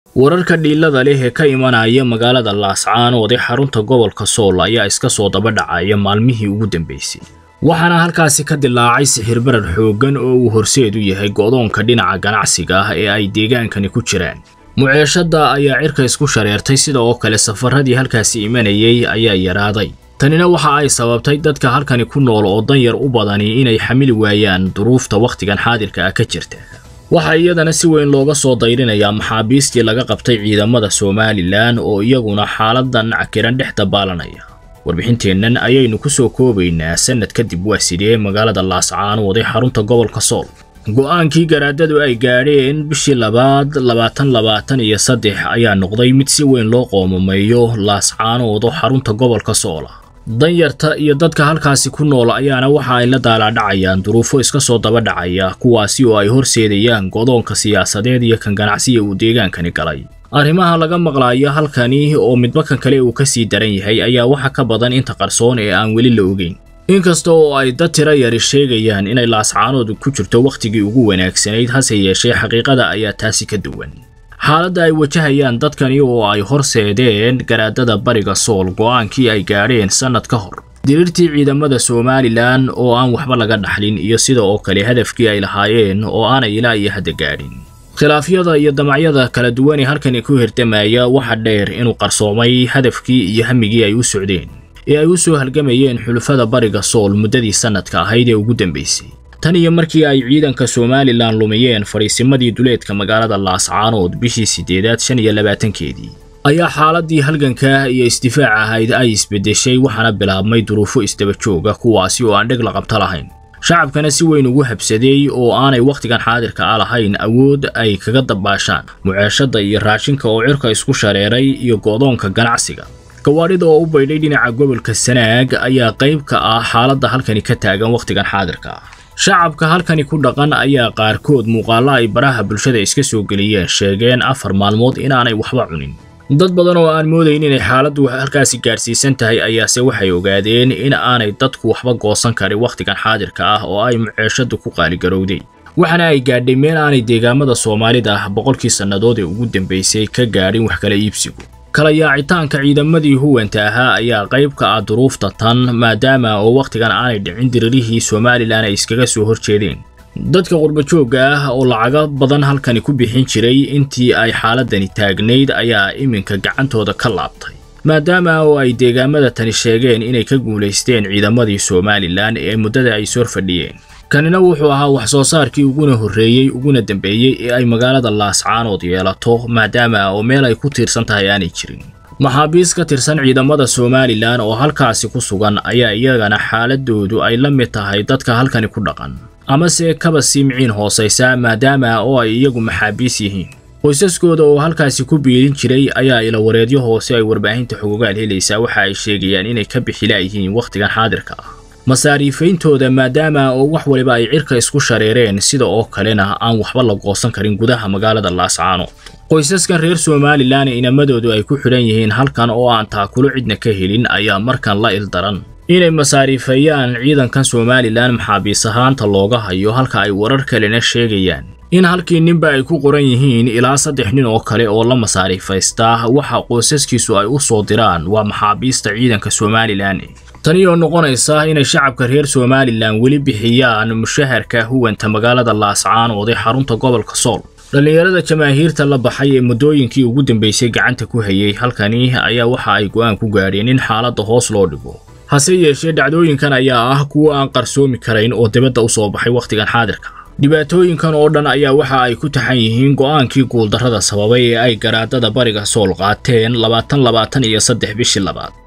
wararka dhiilada leh ee ka imanaya magaalada laascaanood ee xarunta gobolka sool ayaa iska soo daba dhacaya maalmihii ugu dambaysay waxaana halkaasi ka dilaacay sixirbarar xooggan oo uu horseed u yahay go'doonka dhinaca ganacsiga ah ee ay deegaankani ku jiraan muceeshadda ayaa cirka isku shareertay sida oo kale safaradii halkaasi imanayay ayaa yaraaday tanina waxa ay sababtay dadka halkani ku nool oo danyar u badani inay xamili waayaan duruufta wakhtigan xaadirka ah ka jirta waxaa iyadana si weyn looga soo dayrinayaa maxaabiistii laga qabtay ciidamada somalilan oo iyaguna xaaladan cakiran dhex dabaalanaya warbixinteennan ayaynu ku soo koobaynaa sannad kadib waa sidee magaalada laascaanood ee xarunta gobolka sool go'aankii garaadadu ay gaadheen bishii labaad labaatan labaatan iyo saddex ayaa noqday mid si weyn loo qoomameeyo laascaanood oo xarunta gobolka soola danyarta iyo dadka halkaasi ku nool ayaana waxa ay la daalaadhacayaan duruufo iska soo daba dhacaya kuwaasi oo ay horseedayaan godoonka siyaasadeed iyo kan ganacsiga uu deegaankani galay arrimaha laga maqlaayo halkani oo midba kan kale uu ka sii daran yahay ayaa waxa ka badan inta qarsoon ee aan weli la ogeyn inkasta oo ay dad tiro yari sheegayaan inay laascaanood ku jirto wakhtigii ugu wanaagsanayd hase yeeshee xaqiiqada ayaa taasi ka duwan xaaladda ay wajahayaan dadkani oo ay horseedeen garaadada bariga sool go'aankii ay gaadheen sannad ka hor diriirtii ciidamada somalilan oo aan waxba laga dhaxlin iyo sida oo kale hadafkii ay lahaayeen oo aanay ilaa iyo hadda gaadhin khilaafyada iyo damacyada kala duwan ee halkani ku hirdamaya waxa dheer inuu qarsoomay hadafkii iyo hamigii ay u socdeen ee ay u soo halgamayeen xulufada bariga sool muddadii sannadka ahayd ee ugu dambaysay tan iyo markii ay ciidanka somalilan lumiyeen fadhiisimadii duleedka magaalada laascaanood bishii siddeedaad shan iyo labaatankeedii ayaa xaaladii halganka iyo isdifaac ahayd ay isbeddeshay waxaana bilaabmay duruufo isdaba jooga kuwaasi oo aan dheg la qabto lahayn shacabkana si weyn ugu habsaday oo aanay wakhtigan xaadirka a lahayn awood ay kaga dabaashaan muceeshadda iyo raashinka oo cirka isku shareeray iyo go'doonka ganacsiga gawaadhida oo u baydhay dhinaca gobolka sanaag ayaa qayb ka ah xaaladda halkani ka taagan wakhtigan xaadirka ah shacabka halkani ku dhaqan ayaa qaarkood muuqaallo ay baraha bulshada iska soo geliyeen sheegeen afar maalmood inaanay waxba cunin dad badan oo aan moodayn inay xaaladdu halkaasi gaadhsiisan tahay ayaase waxay ogaadeen in aanay dadku waxba goosan karin wakhtigan xaadirka ah oo ay muceeshaddu ku qaaligarowday waxaana ay gaadhay meel aanay deegaamada soomaalida ah boqolkii sannadood ee ugu dambaysay ka gaadhin wax kala iibsigu kala yaacitaanka ciidamadii huwanta ahaa ayaa qayb ka ah duruufta tan maadaama oo wakhtigan aanay dhicin diririhii somalilan ay iskaga soo horjeedeen dadka qurbajoogga ah oo lacago badan halkani ku bixin jiray intii ay xaaladani taagnayd ayaa iminka gacantooda ka laabtay maadaama oo ay deegaamada tani sheegeen inay ka guulaysteen ciidamadii somalilan ee muddada ay sor fadhiyeen kanina wuxuu ahaa wax soo saarkii uguna horreeyey uguna dambeeyey ee ay magaalada laascaanood yeelato maadaama oo meel ay ku tiirsan tahay aanay jirin maxaabiis ka tirsan ciidamada somalilan oo halkaasi ku sugan ayaa iyagana xaaladoodu ay la mid tahay dadka halkani ku dhaqan amase kaba siimciin hoosaysa maadaama oo ay iyagu maxaabiis yihiin qoysaskooda oo halkaasi ku biirin jiray ayaa ilawareedyo hoose ay warbaahinta xogogaal helaysaa waxa ay sheegayaan inay ka bixilaayihiin wakhtigan xaadirka ah masaariifayntooda maadaama oo wax waliba ay cirka isku shareereen sida oo kalena aan waxba la goosan karin gudaha magaalada laascaano qoysaskan reer somalilan inamadoodu ay ku xidhan yihiin halkan oo aan taakulo cidna ka helin ayaa markan la ildaran inay masaariifeeyaan ciidankan somalilan maxaabiis ahaanta looga hayo halka ay warar kalena sheegayaan in halkii ninba ay ku qoran yihiin ilaa saddex nin oo kale oo la masaariifaystaa waxa qoysaskiisu ay u soo diraan waa maxaabiista ciidanka somalilan tani oo noqonaysa inay shacabka reer somalilan weli bixiyaan mushaharka huwanta magaalada laascaanood ee xarunta gobolka sool dhallinyarada jamaahiirta la baxay ee muddooyinkii ugu dambaysay gacanta ku hayay halkani ayaa waxa ay go'aan ku gaadheen in xaaladda hoos loo dhigo hase yeeshee dhacdooyinkan ayaa ah kuwa aan qarsoomi karayn oo dibadda u soo baxay wakhtigan xaadirka dhibaatooyinkan oo dhan ayaa waxa ay ku taxan yihiin go'aankii guuldarrada sababay ee ay garaadada bariga sool qaateen labaatan labaatan iyo saddex bishii labaad